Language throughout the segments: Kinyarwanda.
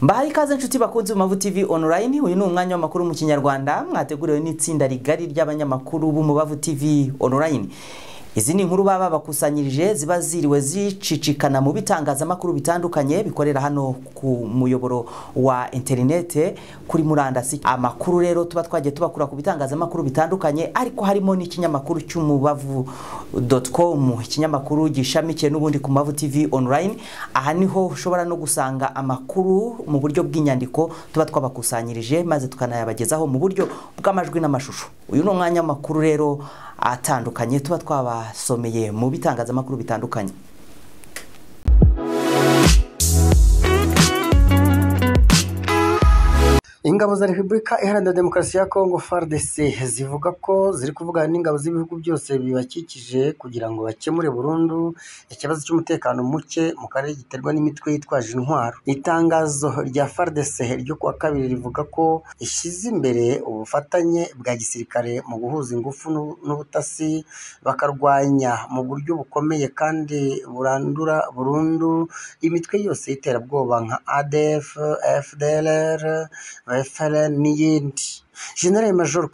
mbahaye ikaze inshuti bakunze mavu TV online uyu ni umwanya w'amakuru mu kinyarwanda mwateguriwe n'itsinda rigari ry'abanyamakuru b'umubavu TV online izi ni inkuru baba bakusanyirije ziba ziriwe zicicikana mu bitangazamakuru bitandukanye bikorera hano ku muyoboro wa interinete kuri murandasi amakuru rero tuba twagiye tubakura ku bitangazamakuru bitandukanye ariko harimo n'ikinyamakuru cy'umubavu com ikinyamakuru gishamikiye n'ubundi ku mavu tv online aha niho ushobora no gusanga amakuru mu buryo bw'inyandiko tuba twabakusanyirije maze tukanayabagezaho mu buryo bw'amajwi n'amashusho uyu ni umwanya w'amakuru rero atandukanye tuba twabasomeye mu bitangazamakuru bitandukanye ingabo za repubulika iharanira demokarasi ya kongo fardc zivuga ko ziri kuvugana n'ingabo z'ibihugu byose bibakikije kugira ngo bakemure burundu ikibazo cy'umutekano muke mu karere giterwa n'imitwe yitwaje intwaro itangazo rya fardc ryo kuwa kabiri rivuga ko ishyize imbere ubufatanye bwa gisirikare mu guhuza ingufu n'ubutasi bakarwanya mu buryo bukomeye kandi burandura burundu imitwe yose y'iterabwoba nka adf fdlr referen n'iyindi general major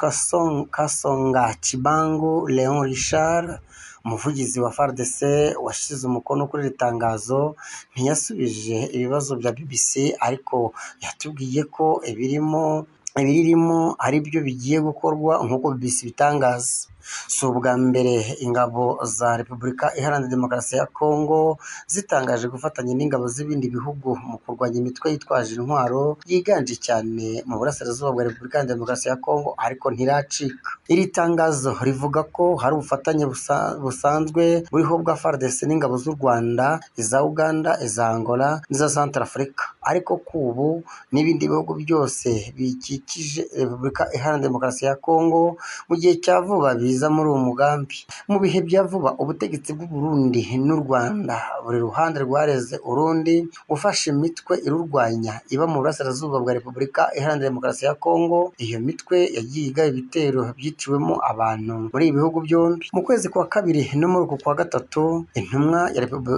kasonga kibangu leon richard umuvugizi wa fardc washyize umukono kuri iri tangazo ntiyasubije ibibazo bya bbc ariko yatubwiye ko ibirimo ibiririmo ari byo bigiye gukorwa nk'uko bbc bitangaza si ubwa mbere ingabo za repubulika iharanira demokarasi ya kongo zitangaje gufatanya n'ingabo z'ibindi bihugu mu kurwanya imitwe yitwaje intwaro yiganje cyane mu burasirazuba bwa repubulika iharanira demokarasi ya kongo ariko ntiracika iri tangazo rivuga ko hari ubufatanye busanzwe buriho bwa fardc n'ingabo z'u rwanda iza uganda iza angola n'iza santarafurika ariko kubu n'ibindi bihugu byose bikikije repubulika iharanira demokarasi ya kongo mu gihe cya vuba biza muri uwo mugambi mu bihe bya vuba ubutegetsi bw'uburundi n'u rwanda buri ruhande rwareze urundi gufasha imitwe irurwanya iba mu burasirazuba bwa repubulika iharanira demokarasi ya kongo iyo mitwe yagiye igaba ibitero byiciwemo abantu muri ibi bihugu byombi mu kwezi kwa kabiri no muri uku kwa gatatu intumwa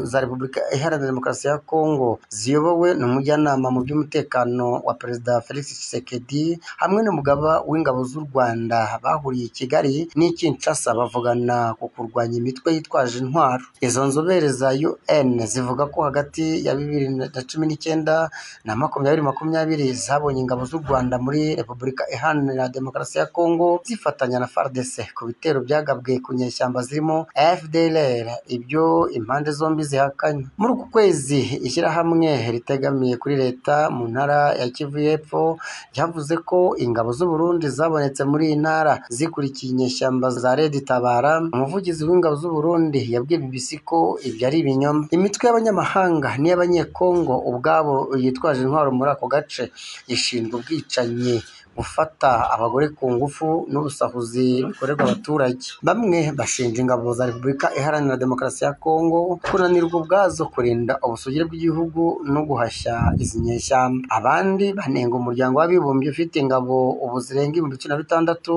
za repubulika iharanira demokarasi ya kongo ziyobowe n'umujyanama mu by'umutekano wa perezida felix tshisekedi hamwe n'umugaba w'ingabo z'u rwanda bahuriye i kigali ni Kinshasa bavugana ku kurwanya imitwe yitwaje intwaro izo nzobere za UN zivuga ko hagati ya bibiri na cumi n'icyenda na makumyabiri makumyabiri zabonye ingabo z'u Rwanda muri Repubulika Iharanira Demokarasi ya Kongo zifatanya na FARDC ku bitero byagabwe ku nyeshyamba zirimo FDLR ibyo impande zombi zihakanye muri uku kwezi ishyirahamwe ritegamiye kuri leta mu ntara ya Kivu y'Epfo ryavuze ko ingabo z'u Burundi zabonetse muri iyi ntara zikurikiye inyeshyamba za Red Tabara umuvugizi w'ingabo z'u Burundi yabwiye BBC ko ibyo ari ibinyoma imitwe y'abanyamahanga n'iy'abanyekongo ubwabo yitwaje intwaro muri ako gace ishinzwe ubwicanyi gufata abagore ku ngufu n'ubusahuzi bikorerwa abaturage bamwe bashinja ingabo za repubulika iharanira demokarasi ya kongo kunanirwa ubwazo kurinda ubusugire bw'igihugu no guhashya izi nyeshyamba abandi banenga umuryango w'abibumbye ufite ingabo ubu zirenga ibihumbi cumi na bitandatu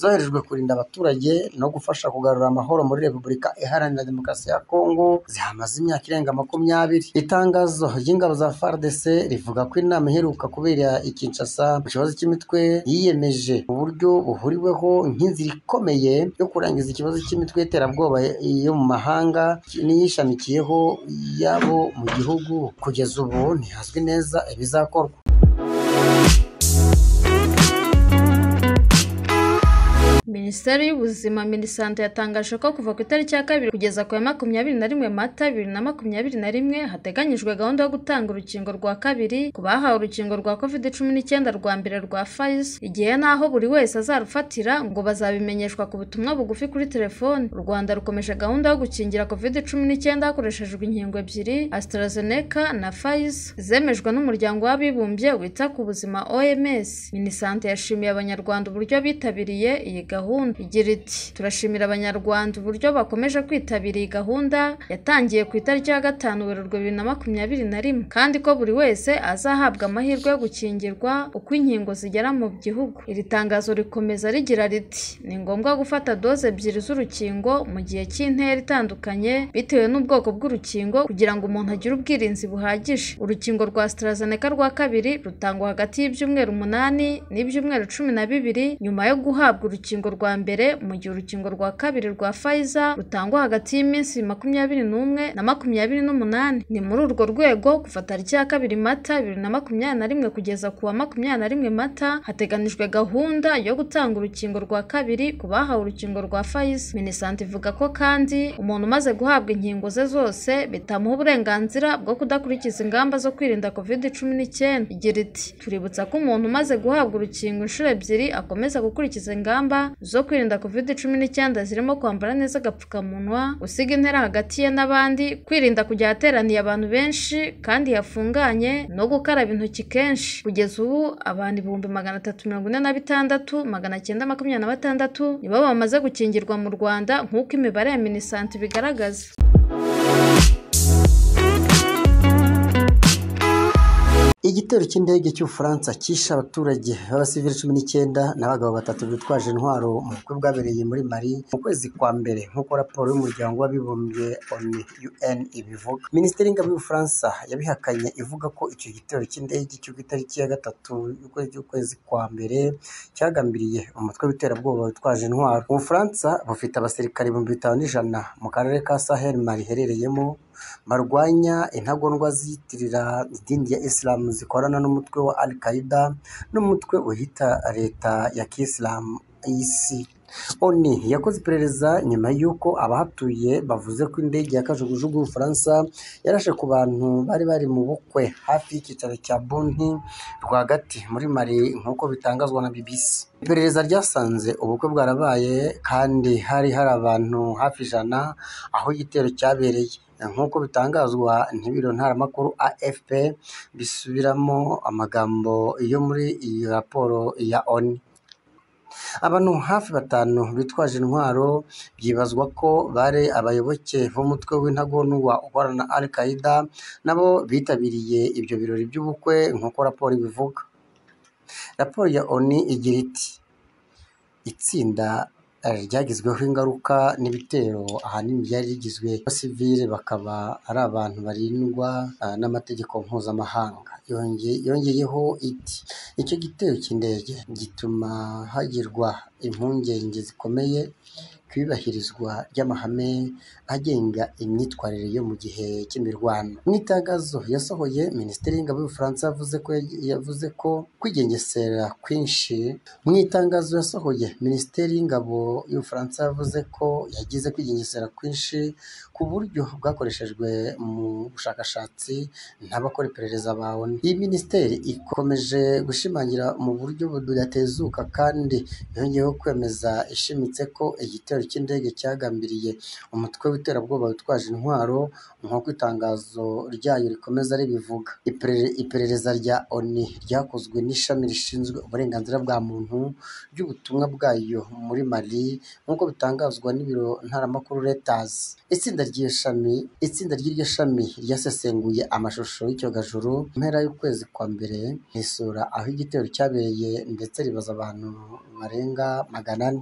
zoherejwe kurinda abaturage no gufasha kugarura amahoro muri repubulika iharanira demokarasi ya kongo zihamaze imyaka irenga makumyabiri itangazo ry'ingabo za fardc rivuga ko inama iheruka kubera i kinshasa mu kibazo cy'imitwe yiyemeje uburyo buhuriweho nk'inzira ikomeye yo kurangiza ikibazo cy'imitwe y'iterabwoba yo mu mahanga n'iyishamikiyeho yabo mu gihugu kugeza ubu ntihazwi neza ibizakorwa minisiteri y'ubuzima minisante yatangaje ko kuva ku itariki ya kabiri kugeza ku ya makumyabiri na rimwe mata bibiri na makumyabiri na rimwe hateganyijwe gahunda yo gutanga urukingo rwa kabiri ku bahawe urukingo rwa covid cumi n'icyenda rwa mbere rwa pfizer igihe n'aho buri wese azarufatira ngo bazabimenyeshwa ku butumwa bugufi kuri telefoni u rwanda rukomeje gahunda yo gukingira covid cumi n'icyenda hakoreshejwe inkingo ebyiri AstraZeneca na pfizer zemejwe n'umuryango w'abibumbye wita ku buzima oms minisante yashimiye abanyarwanda uburyo bitabiriye iyi gahunda gahunda igira iti turashimira abanyarwanda uburyo bakomeje kwitabira iyi gahunda yatangiye ku itariki ya gatanu werurwe bibiri na makumyabiri na rimwe kandi ko buri wese azahabwa amahirwe yo gukingirwa uko inkingo zigera mu gihugu iri tangazo rikomeza rigira riti ni ngombwa gufata doze ebyiri z'urukingo mu gihe cy'intera itandukanye bitewe n'ubwoko bw'urukingo kugira ngo umuntu agire ubwirinzi buhagije urukingo rwa AstraZeneca rwa kabiri rutangwa hagati y'ibyumweru umunani n'ibyumweru cumi na bibiri nyuma yo guhabwa urukingo rwa mbere mu gihe urukingo rwa kabiri rwa Pfizer rutangwa hagati y'iminsi makumyabiri n'umwe na makumyabiri n'umunani ni muri urwo rwego kuva tariki ya kabiri mata bibiri na makumyabiri na rimwe kugeza ku wa makumyabiri na rimwe mata hateganijwe gahunda yo gutanga urukingo rwa kabiri ku bahawe urukingo rwa Pfizer minisante ivuga ko kandi umuntu umaze guhabwa inkingo ze zose bitamuha uburenganzira bwo kudakurikiza ingamba zo kwirinda covid cumi n'icyenda igira iti tuributsa ko umuntu umaze guhabwa urukingo inshuro ebyiri akomeza gukurikiza ingamba zo kwirinda covid cumi n'icyenda zirimo kwambara neza agapfukamunwa gusiga intera hagati ye n'abandi kwirinda kujya ahateraniye abantu benshi kandi hafunganye no gukaraba intoki kenshi kugeza ubu abantu ibihumbi magana atatu mirongo ine na bitandatu magana cyenda makumyabiri na batandatu nibo bamaze gukingirwa mu rwanda nk'uko imibare ya minisante ibigaragaza igitero cy'indege cy'ubufaransa cyishe abaturage b'abasivili cumi n'icyenda n'abagabo batatu bitwaje intwaro mu bukwe bwabereye muri mari mu kwezi kwa mbere nk'uko raporo y'umuryango w'abibumbye onu un ibivuga minisiteri y'ingabo y'ubufaransa yabihakanye ivuga ko icyo gitero cy'indege cyo ku itariki ya gatatu y'ukwezi kwa mbere cyagambiriye umutwe w'iterabwoba witwaje intwaro ubufaransa bufite abasirikare ibihumbi bitanu n'ijana mu karere ka sahel mari iherereyemo barwanya intagondwa ziyitirira idini ya isilamu zikorana n'umutwe wa al qaida n'umutwe uhita leta ya kisilamu isi oni yakoze iperereza nyuma y'uko abahatuye bavuze ko indege ya kajugujugu y'ubufaransa yarashe ku bantu bari bari mu bukwe hafi y'icyicaro cya bonti rwagati muri mari nk'uko bitangazwa na bbc iperereza ryasanze ubukwe bwarabaye kandi hari hari abantu hafi ijana aho igitero cyabereye nk'uko bitangazwa n'ibiro ntaramakuru afp bisubiramo amagambo yo muri iyi raporo ya oni abantu hafi batanu bitwaje intwaro byibazwa ko bari abayoboke b'umutwe w'intagondwa ukorana al qaida nabo bitabiriye ibyo birori by'ubukwe nk'uko raporo ibivuga raporo ya oni igira iti itsinda ryagizweho ingaruka n'ibitero ahanini byari rigizwe abasivile bakaba ari abantu barindwa n'amategeko mpuzamahanga yongeyeho iti icyo gitero cy'indege gituma hagirwa impungenge zikomeye ku iyubahirizwa ry'amahame agenga imyitwarire yo mu gihe cy'imirwano mu itangazo yasohoye minisiteri y'ingabo y'ubufaransa yavuze ko yavuze ko kwigengesera kwinshi mu itangazo yasohoye minisiteri y'ingabo y'ubufaransa yavuze ko yagize kwigengesera kwinshi ku buryo bwakoreshejwe mu bushakashatsi n'abakora iperereza bawe iyi minisiteri ikomeje gushimangira mu buryo budatezuka kandi yongeyeho kwemeza ishimitse ko igitero cy'indege cyagambiriye umutwe w'iterabwoba witwaje intwaro nk'uko itangazo ryayo rikomeza ribivuga iperereza rya oni ryakozwe n'ishami rishinzwe uburenganzira bwa muntu ry'ubutumwa bwayo muri mali nk'uko bitangazwa n'ibiro ntaramakuru letazi itsinda ry'iryo shami itsinda ry'iryo shami ryasesenguye amashusho y'icyogajuru mpera y'ukwezi kwa mbere risura aho igitero cyabereye ndetse ribaza abantu barenga magana ane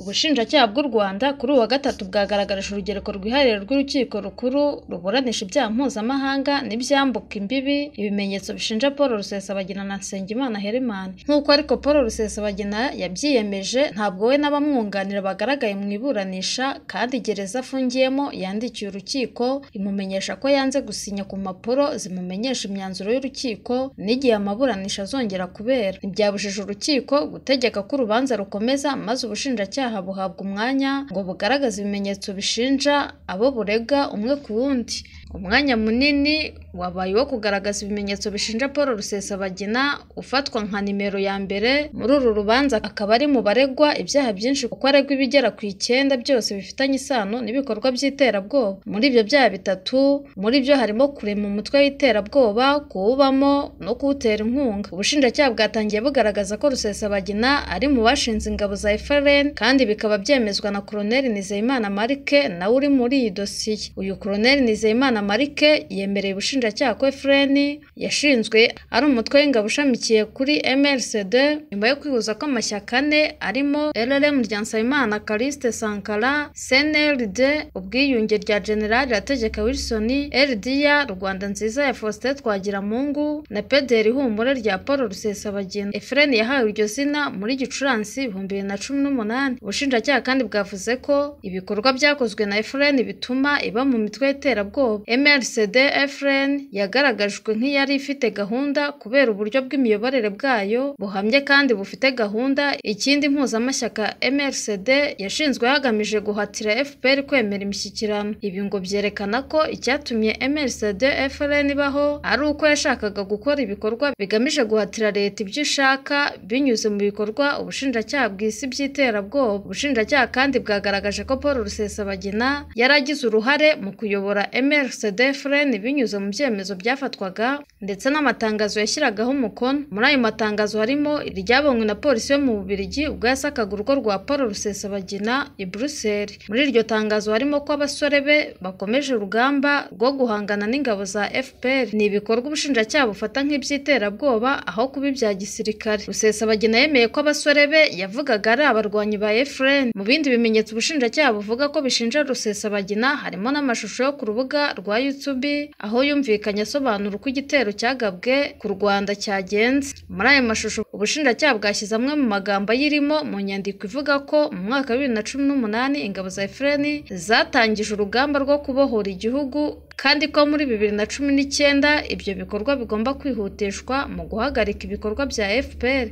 ubushinjacyaha bw'u rwanda kuri uwa gatatu bwagaragarije urugereko rwihariye rw'urukiko rukuru ruburanisha ibyaha mpuzamahanga n'ibyambuka imbibi ibimenyetso bishinja paul rusesabagina na nsengimana hereman nk'uko ariko paul rusesabagina yabyiyemeje ntabwo we n'abamwunganira bagaragaye mu iburanisha kandi gereza afungiyemo yandikiye urukiko imumenyesha ko yanze gusinya ku mpapuro zimumenyesha imyanzuro y'urukiko n'igihe amaburanisha azongera kubera ntibyabujije urukiko gutegeka ko urubanza rukomeza maze ubushinjacyaha buhabwa umwanya ngo bugaragaze ibimenyetso bishinja abo burega umwe ku wundi umwanya munini wabaye uwo kugaragaza ibimenyetso bishinja paul rusesabagina ufatwa nka nimero ya mbere muri uru rubanza akaba ari mu baregwa ibyaha byinshi kuko aregwa ibigera ku icyenda byose bifitanye isano n'ibikorwa by'iterabwoba muri ibyo byaha bitatu muri byo harimo kurema umutwe w'iterabwoba kuwubamo no kuwutera inkunga ubushinjacyaha bwatangiye bugaragaza ko rusesabagina ari mu bashinze ingabo za efrn kandi bikaba byemezwa na koroneli nizeyimana marike nawe uri muri iyi dosiye uyu koroneli nizeyimana marike yemereye ubushinjacyaha ko efrn yashinzwe ari umutwe w'ingabo ushamikiye kuri mrcd nyuma yo kwihuza kw'amashyaka ane arimo rrm rya nsabimana kariste sankara cnld ubwiyunge rya generali rategeka wilson rda rwanda nziza ya faustin twagiramungu na pederi humure rya paul rusesabagina efrn yahawe iryo zina muri gicurasi ibihumbi bibiri na cumi n'umunani ubushinjacyaha kandi bwavuze ko ibikorwa byakozwe na efrn bituma iba mu mitwe y'iterabwoba mrcd efrn yagaragajwe nk'iyari ifite gahunda kubera uburyo bw'imiyoborere bwayo buhamye kandi bufite gahunda ikindi impuzamashyaka mrcd yashinzwe hagamije guhatira fpr kwemera imishyikirano ibi ngo byerekana ko icyatumye mrcd frn ibaho ari uko yashakaga gukora ibikorwa bigamije guhatira leta ibyo ishaka binyuze mu bikorwa ubushinjacyaha bw'isi by'iterabwoba ubushinjacyaha kandi bwagaragaje ko paul rusesabagina yari agize uruhare mu kuyobora mrcd frn binyuze mu byemezo byafatwaga ndetse n'amatangazo yashyiragaho umukono muri ayo matangazo harimo iryabonywe na polisi yo mu bubirigi ubwo yasakaga urugo rwa paul rusesabagina i buruseli muri iryo tangazo harimo ko abasore be bakomeje urugamba rwo guhangana n'ingabo za fpr ni ibikorwa ubushinjacyaha bufata nk'iby'iterabwoba aho kuba ibya gisirikare rusesabagina yemeye ko abasore be yavugaga ari abarwanyi ba efreni mu bindi bimenyetso ubushinjacyaha buvuga ko bishinja rusesabagina harimo n'amashusho yo ku rubuga rwa youtube aho yumvikanye asobanura uko igitero cyagabwe ku rwanda cyagenze muri ayo mashusho ubushinjacyaha bwashyize amwe mu magambo ayirimo mu nyandiko ivuga ko mu mwaka wa bibiri na cumi n'umunani ingabo za efureni zatangije urugamba rwo kubohora igihugu kandi ko muri bibiri na cumi n'icyenda ibyo bikorwa bigomba kwihutishwa mu guhagarika ibikorwa bya fpr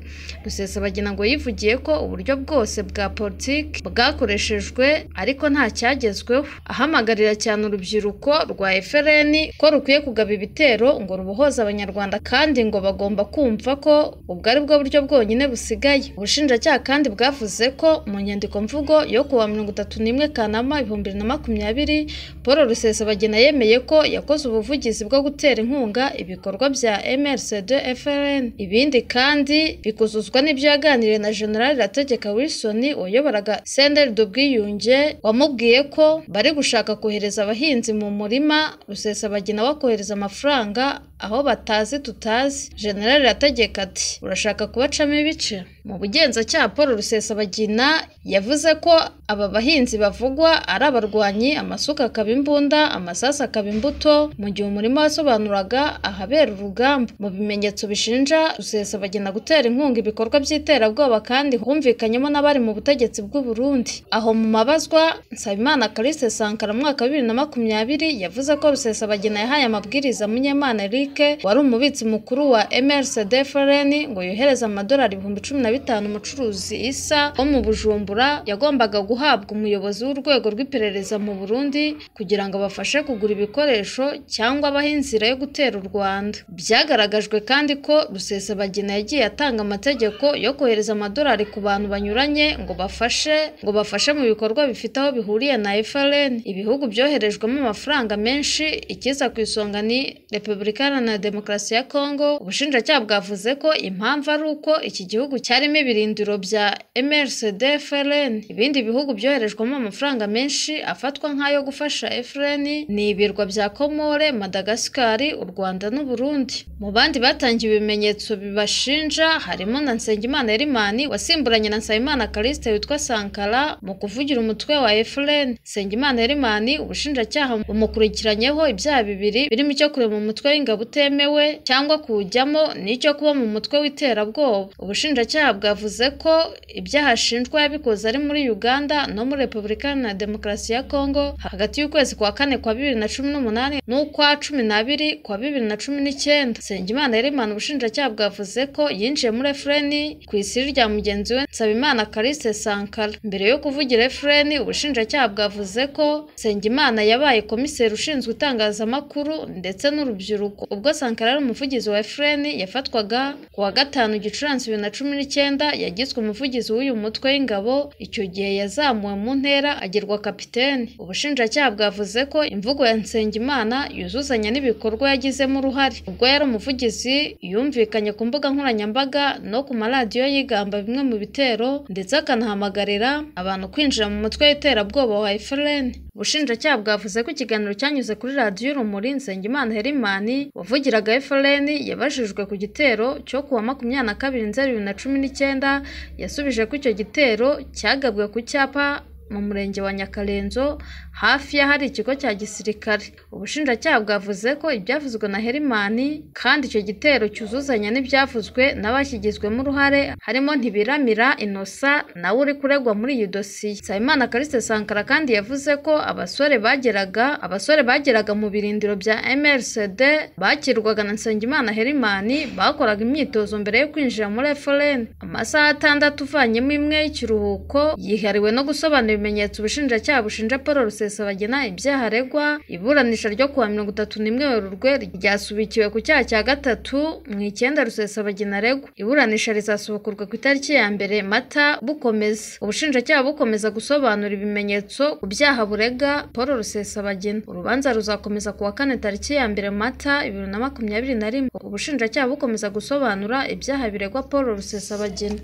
rusesabagina ngo yivugiye ko uburyo bwose bwa politiki bwakoreshejwe ariko nta cyagezweho ahamagarira cyane urubyiruko rwa frn ko rukwiye kugaba ibitero ngo rubohoze abanyarwanda kandi ngo bagomba kumva ko ubwo ari bwo buryo bwonyine busigaye ubushinjacyaha kandi bwavuze ko mu nyandiko mvugo yo kuwa mirongo itatu n'imwe kanama ibihumbi bibiri na makumyabiri paul rusesabagina yemeye ko yakoze ubuvugizi bwo gutera inkunga ibikorwa bya mrcd frn ibindi kandi bikuzuzwa n'ibyo yaganiriye na generali rategeka wilson wayoboraga senderi ubwiyunge wamubwiye ko bari gushaka kohereza abahinzi mu murima rusesabagina bakohereza amafaranga aho batazi tutazi generali rategeka ati urashaka kubacamo ibice mu bugenzacyaha paul rusesabagina yavuze ko aba bahinzi bavugwa ari abarwanyi amasuka akaba imbunda amasasu akaba imbuto mu gihe umurima wasobanuraga ahabera urugamba mu bimenyetso bishinja rusesabagina gutera inkunga ibikorwa by'iterabwoba kandi humvikanyemo n'abari mu butegetsi bw'u Burundi aho mu mabazwa nsabimana kariste sankara mu mwaka wa bibiri na makumyabiri yavuze ko rusesabagina yahaye amabwiriza munyemana eric wari umubitsi mukuru wa mrcd frn ngo yohereze amadolari ibihumbi cumi na bitanu umucuruzi isa wo mu bujumbura yagombaga guhabwa umuyobozi w'urwego rw'iperereza mu burundi kugira ngo abafashe kugura ibikoresho cyangwa abaho inzira yo gutera u Rwanda byagaragajwe kandi ko Rusesabagina yagiye atanga amategeko yo kohereza amadolari ku bantu banyuranye ngo bafashe ngo bafashe mu bikorwa bifite aho bihuriye na FRN ibihugu byoherejwemo amafaranga menshi ikiza ku isonga ni Repubulika Iharanira Demokarasi ya Kongo ubushinjacyaha bwavuze ko impamvu ari uko iki gihugu cyarimo ibirindiro bya MRCD FRN ibindi bihugu byoherejwemo amafaranga menshi afatwa nk'ayo gufasha FRN ni ibirwa bya Komore Madagascar u Rwanda n'u Burundi mu bandi batangiye ibimenyetso bibashinja harimo na Nsengimana Erimani wasimburanye na Nsabimana Calixte witwa Sankara mu kuvugira umutwe wa FRN Nsengimana Erimani ubushinjacyaha bumukurikiranyeho ibyaha bibiri birimo icyo kurema umutwe w'ingabo utemewe cyangwa kuwujyamo n'icyo kuba mu mutwe w'iterabwoba ubushinjacyaha bwavuze ko ibyaha ashinjwa yabikoze ari muri Uganda no muri Repubulika Iharanira Demokarasi ya Kongo hagati y'ukwezi kwa kane kwa bibiri na cumi n'umunani n'ukwa cumi n'abiri kwa bibiri na cumi n'icyenda nsengimana yerimana ubushinjacyaha bwavuze ko yinjiye muri efureni ku isiri rya mugenzi we nsabimana karise sankara mbere yo kuvugira efureni ubushinjacyaha bwavuze ko nsengimana yabaye komiseri ushinzwe itangazamakuru ndetse n'urubyiruko ubwo sankara ari umuvugizi wa efureni yafatwaga ku wa gatanu gicurasi bibiri na cumi n'icyenda yagizwe umuvugizi w'uyu mutwe w'ingabo icyo gihe yazamuwe mu ntera agirwa kapiteni ubushinjacyaha bwavuze ko imvugo ya nsengimana yuzuzanya n'ibikorwa yagizemo uruhare ubwo yari umuvugizi yumvikanye ku mbuga nkoranyambaga no ku maradiyo yigamba bimwe mu bitero ndetse akanahamagarira abantu kwinjira mu mutwe w'iterabwoba wa FLN ubushinjacyaha bwavuze ko ikiganiro cyanyuze kuri radiyo urumuri nsengimana herimani wavugiraga FLN yabajijwe ku gitero cyo kuwa makumyabiri na kabiri nzeri bibiri na cumi n'icyenda yasubije ko icyo gitero cyagabwe ku cyapa mu murenge wa Nyakarenzo hafi y'ahari ikigo cya gisirikare ubushinjacyaha bwavuze ko ibyavuzwe na herimani kandi icyo gitero cyuzuzanya n'ibyavuzwe n'abakigizwemo uruhare harimo ntibiramira inosa nawe uri kuregwa muri iyi dosiye nsabimana kariste sankara kandi yavuze ko abasore bageraga abasore bageraga mu birindiro bya mrcd bakirwaga na nsengimana herimani bakoraga imyitozo mbere yo kwinjira muri eforeni amasaha atandatu uvanyemo imwe y'ikiruhuko yihariwe no gusobanura ibimenyetso ubushinjacyaha bushinja paul rusesabagina ibyaha aregwa iburanisha ryo kuwa mirongo itatu n'imwe werurwe ryasubikiwe ku cyaha cya gatatu mu icyenda rusesabagina aregwa iburanisha rizasubukurwa ku itariki ya mbere mata bukomeza ubushinjacyaha bukomeza gusobanura ibimenyetso ku byaha burega paul rusesabagina urubanza ruzakomeza ku wa kane tariki ya mbere mata bibiri na makumyabiri na rimwe ubushinjacyaha bukomeza gusobanura ibyaha biregwa paul rusesabagina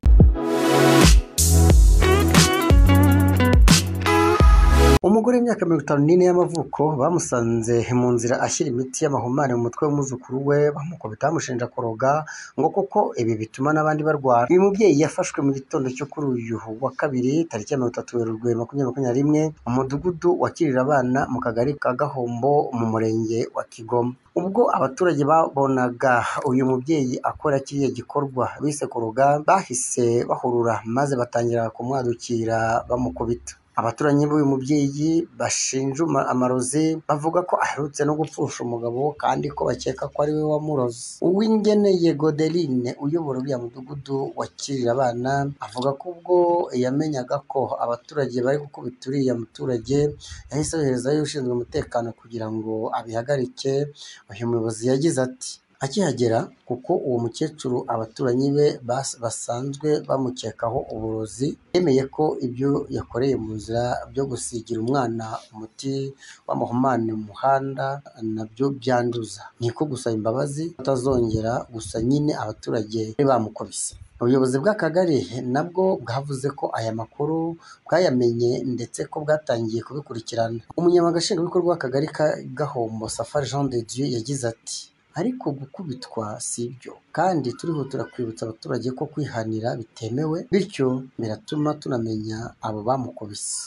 umugore w'imyaka mirongo itanu n'ine y'amavuko bamusanze mu nzira ashyira imiti y'amahumane mu mutwe w'umwuzukuru we bamukubita bamushinja kuroga ngo kuko ibi bituma n'abandi barwara uyu mubyeyi yafashwe mu gitondo cyo kuri uyu wa kabiri tariki ya mirongo itatu werurwe makumyabiri makumyabiri rimwe mu mudugudu wakirira abana mu kagari ka gahombo mu murenge wa kigoma ubwo abaturage babonaga uyu mubyeyi akora kiriya gikorwa bise kuroga bahise bahurura maze batangira kumwadukira bamukubita abaturanyi b'uyu mubyeyi bashinja amarozi bavuga ko aherutse no gupfusha umugabo kandi ko bakeka ko ari we wamuroze uwingeneye godeline uyobora uriya mudugudu wakirira abana avuga ko ubwo yamenyaga ko abaturage bari gukubita uriya muturage yahise yoherezayo ushinzwe umutekano kugira ngo abihagarike uyu muyobozi yagize ati akihagera kuko uwo mukecuru abaturanyi be basanzwe bamukekaho uburozi yemeye ko ibyo yakoreye mu nzira byo gusigira umwana umuti w'amahumane mu muhanda nabyo byanduza ni ko gusaba imbabazi atazongera gusa nyine abaturage bari bamukubise ubuyobozi bw'akagari nabwo bwavuze ko aya makuru bwayamenye ndetse ko bwatangiye kubikurikirana umunyamabanga nshingwabikorwa w'akagari ka gahombo safari jean de dieu yagize ati ariko gukubitwa si ibyo kandi turihutira kwibutsa abaturage ko kwihanira bitemewe bityo biratuma tunamenya abo bamukubise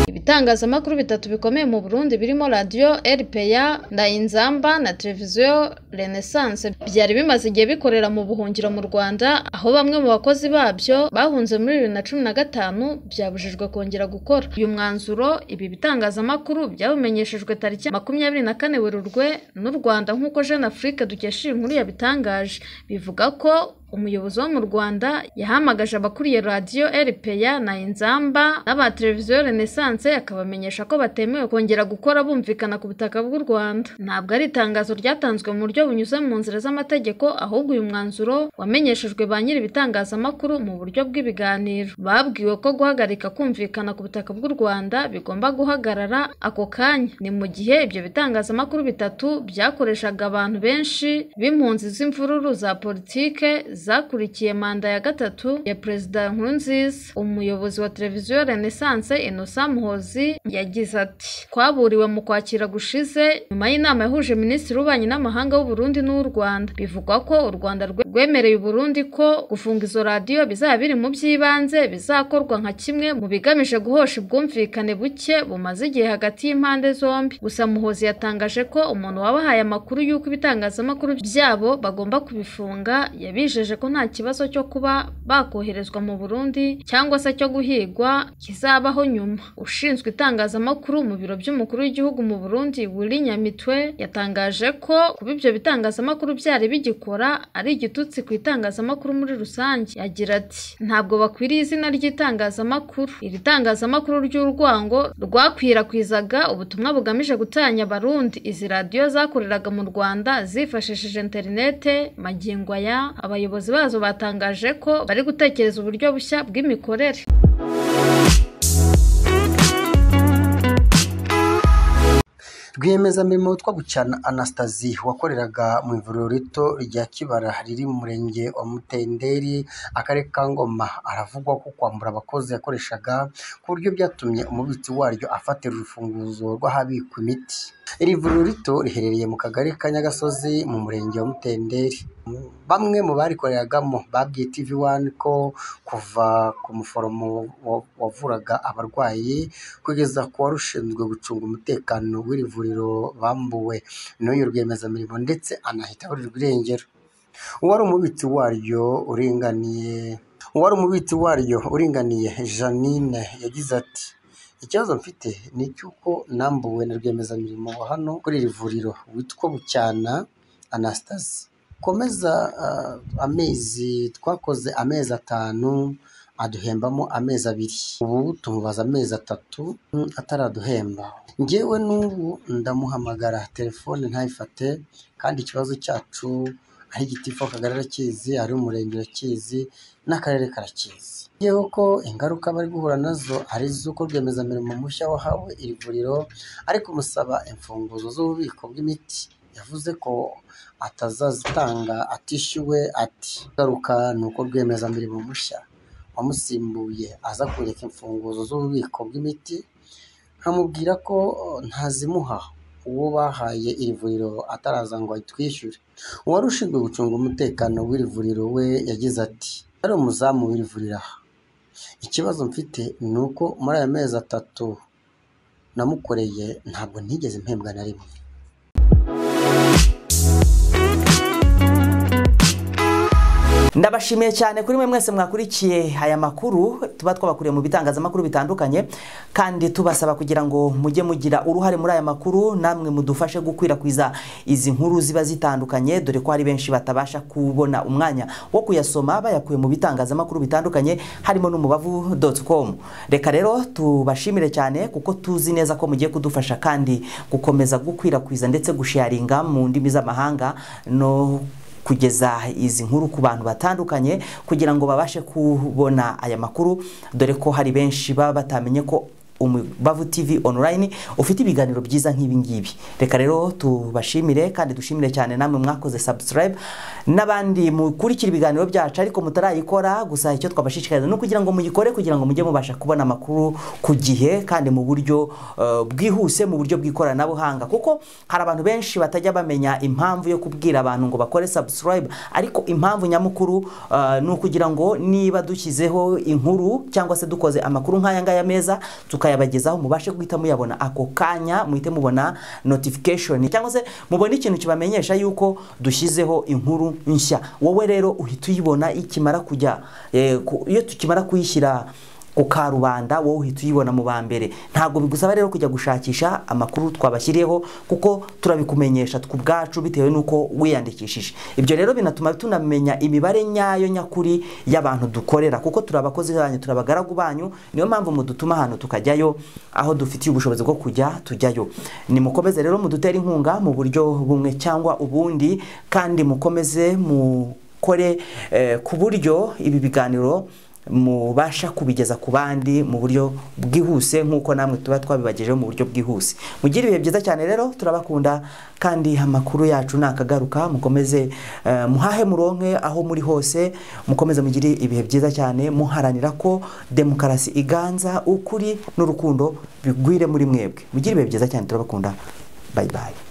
ibitangazamakuru bitatu bikomeye mu Burundi birimo radiyo RPA na Inzamba na televiziyo Renaissance byari bimaze igihe bikorera mu buhungiro mu Rwanda aho bamwe mu bakozi babyo bahunze muri bibiri na cumi na gatanu byabujijwe kongera gukora uyu mwanzuro ibi bitangazamakuru byabumenyeshejwe tariki makumyabiri na kane Werurwe n'u Rwanda nk'uko Jeune Afrique dukesha iyi nkuru yabitangaje bivuga ko umuyobozi wo mu Rwanda yahamagaje abakuriye radiyo RPA na Inzamba n'aba televiziyo Renaissance akabamenyesha ko batemewe kongera gukora bumvikana ku butaka bw'u Rwanda ntabwo ari itangazo ryatanzwe mu buryo bunyuze mu nzira z'amategeko ahubwo uyu mwanzuro wamenyeshejwe ba nyiri ibitangazamakuru mu buryo bw'ibiganiro babwiwe ko guhagarika kumvikana ku butaka bw'u Rwanda bigomba guhagarara ako kanya ni mu gihe ibyo bitangazamakuru bitatu byakoreshaga abantu benshi b'impunzi z'imvururu za politike zakurikiye manda ya gatatu ya perezida Nkurunziza umuyobozi wa televiziyo Renaissance Innocent Muhozi yagize ati twaburiwe mu kwakira gushize nyuma y'inama yahuje minisitiri w'ububanyi n'amahanga w'u Burundi n'uw'u Rwanda bivugwa ko u Rwanda rwemereye u Burundi ko gufunga izo radiyo bizaba biri mu by'ibanze bizakorwa nka kimwe mu bigamije guhosha ubwumvikane buke bumaze igihe hagati y'impande zombi gusa Muhozi yatangaje ko umuntu wabahaye amakuru y'uko ibitangazamakuru byabo bagomba kubifunga yabijeje yatangaje ko nta kibazo cyo kuba bakoherezwa mu Burundi cyangwa se cyo guhigwa kizabaho nyuma ushinzwe itangazamakuru mu biro by'umukuru w'igihugu mu Burundi Willy Nyamitwe yatangaje ko kuba ibyo bitangazamakuru byari bigikora ari igitutsi ku itangazamakuru muri rusange yagira ati ntabwo bakwiriye izina ry'itangazamakuru iri tangazamakuru ry'urwango rwakwirakwizaga ubutumwa bugamije gutanya abarundi izi radiyo zakoreraga mu Rwanda zifashishije interinete magingo aya abayobozi bazo batangaje ko bari gutekereza uburyo bushya bw'imikorere rwiyemezamirimo witwa gucyana anastasi wakoreraga mu ivuriro rito rya kibara riri mu murenge wa mutenderi akarere ka ngoma aravugwa ko kwambura abakozi yakoreshaga ku buryo byatumye umubitsi waryo afatira urufunguzo rw'ahabikwa imiti iri vuriro rito riherereye mu kagari ka nyagasozi mu murenge wa mutenderi bamwe mu barikoreragamo babwiye tv wani ko kuva ku muforomo wavuraga abarwayi kugeza ku wari ushinzwe gucunga umutekano w'iri vuriro bambuwe n'uyu rwiyemezamirimo ndetse anahita aburirwa irengero uwari umubitsi waryo uringaniye uwari umubitsi waryo uringaniye janine yagize ati ikibazo mfite ni icy'uko nambuwe na rwiyemezamirimo wa hano kuri iri vuriro witwa bucyana anastasi komeza amezi twakoze amezi atanu aduhembamo amezi abiri ubu tumubaza amezi atatu ataraduhemba ngewe n'ubu ndamuhamagara telefone ntayifate kandi ikibazo cyacu aho igitifu akagari arakizi ari umurenge urakizi n'akarere karakizi yewe ko ingaruka bari guhura nazo ari iz'uko rwiyemezamirimo mushya wahawe iri vuriro ariko umusaba imfunguzo z'ububiko bw'imiti yavuze ko atazazitanga atishyuwe ati ingaruka ni uko rwiyemezamirimo mushya wamusimbuye aza kureka imfunguzo z'ububiko bw'imiti nkamubwira ko ntazimuha uwo bahaye iri vuriro ataraza ngo ayitwishyure uwari ushinzwe gucunga umutekano w'iri vuriro we yagize ati ari umuzamu w'iri vuriro aha ikibazo mfite ni uko muri aya mezi atatu namukoreye ntabwo ntigeze mpembwa na rimwe ndabashimiye cyane kuri mwe mwese mwakurikiye aya makuru tuba twabakuriye mu bitangazamakuru bitandukanye kandi tubasaba kugira ngo mujye mugira uruhare muri aya makuru namwe mudufashe gukwirakwiza izi nkuru ziba zitandukanye dore ko hari benshi batabasha kubona umwanya wo kuyasoma bayakuye mu bitangazamakuru bitandukanye harimo n'umubavu com reka rero tubashimire cyane kuko tuzi neza ko mugiye kudufasha kandi gukomeza gukwirakwiza ndetse gusharinga mu ndimi z'amahanga no kugeza izi nkuru ku bantu batandukanye kugira ngo babashe kubona aya makuru dore ko hari benshi baba batamenye ko umubavu TV online ufite ibiganiro byiza nk'ibi ngibi reka rero tubashimire kandi dushimire cyane namwe mwakoze subscribe n'abandi mukurikira ibiganiro byacu ariko mutarayikora gusa icyo twabashishikariza ni ukugira ngo muyikore kugira ngo mujye mubasha kubona amakuru ku gihe kandi mu buryo uh, bwihuse mu buryo bw'ikoranabuhanga kuko hari abantu benshi batajya bamenya impamvu yo kubwira abantu ngo bakore subscribe ariko impamvu nyamukuru uh, ni ukugira ngo niba dushyizeho inkuru cyangwa se dukoze amakuru nk'aya ngaya meza tuka tukayabagezaho mubashe guhita muyabona ako kanya muhite mubona notification cyangwa se mubona ikintu kibamenyesha yuko dushyizeho inkuru nshya wowe rero uhita uyibona ikimara kujya iyo tukimara kuyishyira ku karubanda wowe uhita uyibona mu ba mbere ntabwo bigusaba rero kujya gushakisha amakuru twabashyiriyeho kuko turabikumenyesha ubwacu bitewe n'uko wiyandikishije ibyo rero binatuma tunamenya imibare nyayo nyakuri y'abantu dukorera kuko turi abakozi banyu turi abagaragu banyu niyo mpamvu mudutuma ahantu tukajyayo aho dufitiye ubushobozi bwo kujya tujyayo nimukomeze rero mudutere inkunga mu buryo bumwe cyangwa ubundi kandi mukomeze mukore ku buryo ibi biganiro mubasha kubigeza ku bandi mu buryo bwihuse nk'uko namwe tuba twabibagejeho mu buryo bwihuse mugire ibihe byiza cyane rero turabakunda kandi amakuru yacu nakagaruka mukomeze muhahe muronke aho muri hose mukomeze mugire ibihe byiza cyane muharanira ko demokarasi iganza ukuri n'urukundo bigwire muri mwebwe mugire ibihe byiza cyane turabakunda bayi bayi